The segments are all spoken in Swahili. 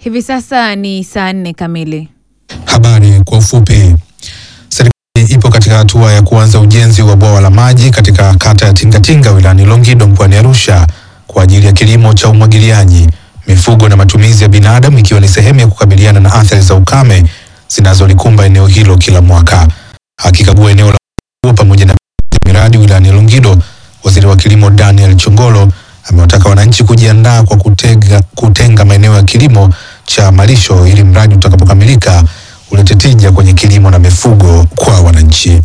Hivi sasa ni saa nne kamili. Habari kwa ufupi. Serikali ipo katika hatua ya kuanza ujenzi wa bwawa la maji katika kata ya Tingatinga wilayani Longido mkoani Arusha kwa ajili ya kilimo cha umwagiliaji, mifugo na matumizi ya binadamu ikiwa ni sehemu ya kukabiliana na athari za ukame zinazolikumba eneo hilo kila mwaka. Akikagua eneo la huo pamoja na miradi wilayani Longido, waziri wa kilimo Daniel Chongolo amewataka wananchi kujiandaa kwa kutega, kutenga maeneo ya kilimo cha malisho ili mradi utakapokamilika ulete tija kwenye kilimo na mifugo kwa wananchi.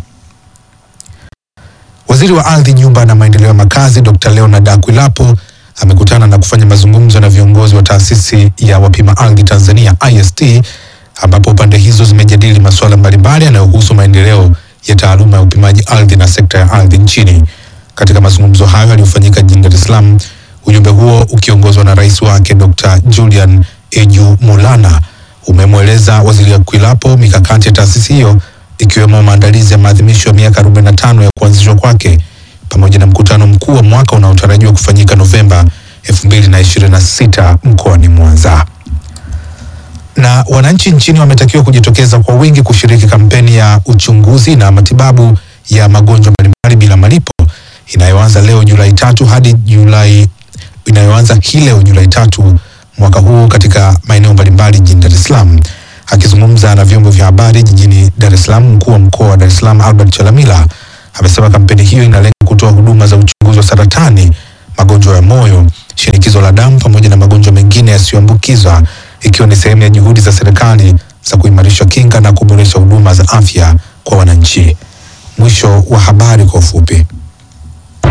Waziri wa ardhi, nyumba na maendeleo ya makazi Dr. Leonard Akwilapo amekutana na kufanya mazungumzo na viongozi wa taasisi ya wapima ardhi Tanzania IST, ambapo pande hizo zimejadili masuala mbalimbali yanayohusu maendeleo ya taaluma ya upimaji ardhi na sekta ya ardhi nchini. Katika mazungumzo hayo yaliyofanyika jijini Dar es Salaam, ujumbe huo ukiongozwa na rais wake Dr. Julian Eju Mulana umemweleza waziri Akwilapo mikakati ya taasisi hiyo ikiwemo maandalizi ya maadhimisho ya miaka 45 ya kuanzishwa kwake pamoja na mkutano mkuu wa mwaka unaotarajiwa kufanyika Novemba 2026 mkoani Mwanza. Na wananchi nchini wametakiwa kujitokeza kwa wingi kushiriki kampeni ya uchunguzi na matibabu ya magonjwa mbalimbali bila malipo inayoanza leo Julai tatu hadi Julai inayoanza hii leo Julai tatu mwaka huu katika maeneo mbalimbali jijini Dar es Salaam. Akizungumza na vyombo vya habari jijini Dar es Salaam, mkuu wa mkoa wa Dar es Salaam Albert Chalamila amesema kampeni hiyo inalenga kutoa huduma za uchunguzi wa saratani, magonjwa ya moyo, shinikizo la damu pamoja na magonjwa mengine yasiyoambukizwa ikiwa ni sehemu ya juhudi za serikali za kuimarisha kinga na kuboresha huduma za afya kwa wananchi. Mwisho wa habari kwa ufupi.